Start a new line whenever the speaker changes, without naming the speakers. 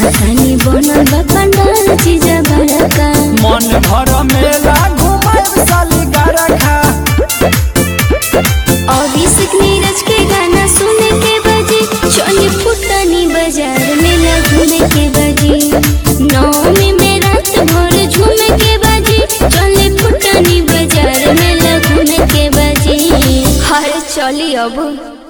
सुनतानी बनल बा पंडाल जीजा बड़का
मन भर मेला घुमाए साली गरखा
अभिषेक नीरज के गाना सुने के बजे चली फुटनी बाजार में घूमे के बजे नौमी में रात भर झूमे के बजे चली फुटनी बाजार में घूमे के बजे हर चली अब